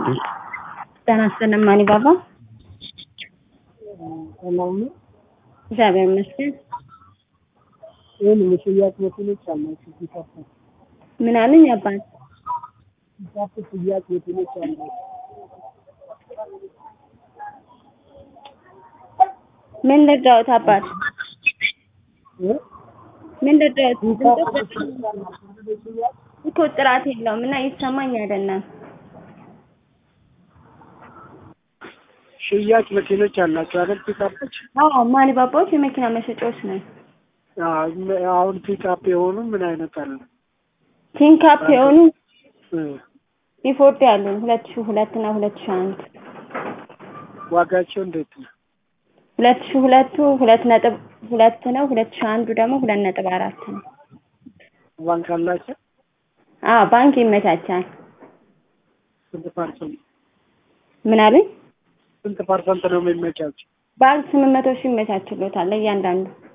ጤና ይስጥልኝ ማን ባባ። ሰላም ነው። እግዚአብሔር ይመስገን። ይህን የሽያጭ መኪኖች አላችሁ? ፒካፕ ምን አሉኝ አባት? ፒካፕ ሽያጭ መኪኖች አላችሁ? ምን ልርዳዎት አባት? እ? ምን ልርዳዎት? ፒካፕ ድምፅዎ መኪኖች አላችሁ? ወደ ሽያጭ እኮ ጥራት የለውም እና ይሰማኝ አይደለም። ሽያጭ መኪኖች አላችሁ አይደል? ፒካፖች አዎ ማን ባባዎች የመኪና መሸጫዎች ነን። አዎ፣ አሁን ፒካፕ የሆኑ ምን አይነት አለ? ቲንካፕ የሆኑ እ፣ ኢፎርድ ያሉን ሁለት ሺህ ሁለት እና ሁለት ሺህ አንድ ዋጋቸው እንዴት ነው? ሁለት ሺህ ሁለቱ ሁለት ነጥብ ሁለት ነው። ሁለት ሺህ አንዱ ደግሞ ሁለት ነጥብ አራት ነው። ባንክ አላቸው? አዎ ባንክ ይመቻቻል። ስንት ፐርሰንት ምን አሉኝ? ስንት ፐርሰንት ነው የሚመቻቸው? ባንክ ስምንት መቶ ሺህ ይመቻችሎታል ለእያንዳንዱ